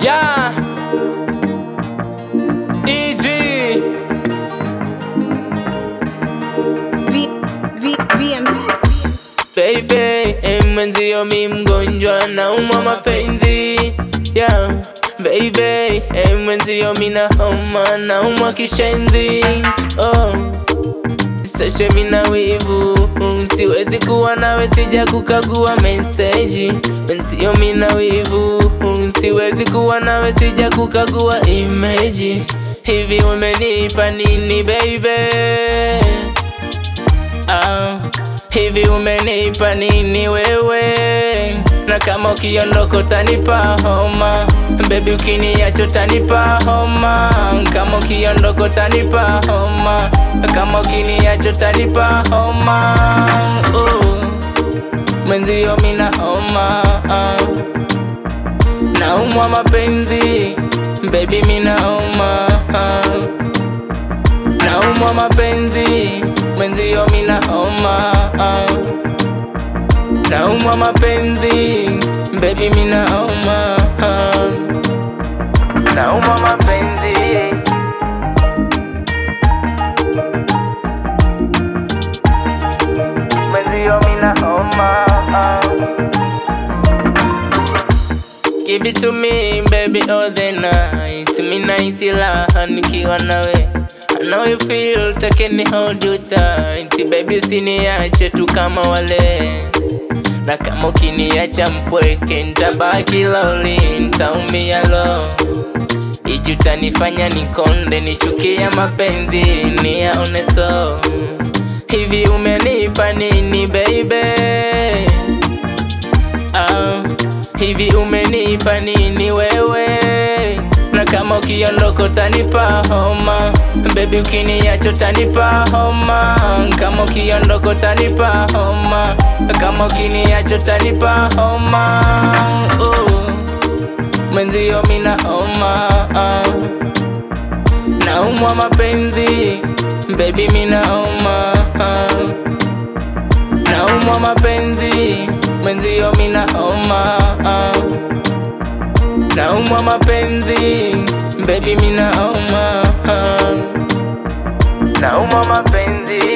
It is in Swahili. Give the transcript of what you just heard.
Yeah. EG. V, V, VM. Baby, eh, mwenzio mi mgonjwa naumwa mapenzi yeah. Baby, eh, mwenzio mi na homa naumwa kishenzi oh. Sashe mina wivu siwezi kuwa nawe sija kukagua meseji Mwenzio mina wivu siwezi kuwa nawe sija kukagua imeji Hivi umenipa nini baby Ah, hivi umenipa nini wewe? Na kama ukiondoka utanipa homa, baby, ukiniacha utanipa homa. Kama ukiondoka utanipa homa, kama ukiniacha utanipa homa. Oh, mwenzio mina homa, ah. naumwa mapenzi, baby, mina homa ah. Naumwa mapenzi mwenzio mina homa ah. Naumwa mapenzi baby mina homa ah. Naumwa mapenzi mwenzio mina homa ah. Give it to me baby all the night Mina isi raha nikiwa nawe I know you feel takeni hold you tight Baby usiniache tu kama wale Na kama ukiniacha mpweke Nitabaki lonely, nitaumia lo Iji utanifanya nikonde Nichukia mapenzi niyaone so Hivi umenipa nini baby Ah, hivi umenipa nini wewe? Na kama ukiondoka utanipa homa, baby, ukiniacha utanipa homa. Kama ukiondoka utanipa homa, kama ukiniacha utanipa homa. Oh, mwenzio mina homa, ah. naumwa mapenzi, baby, mina homa ah. Naumwa mapenzi mwenzio mina homa ah. Naumwa mapenzi baby mina homa ah. Naumwa mapenzi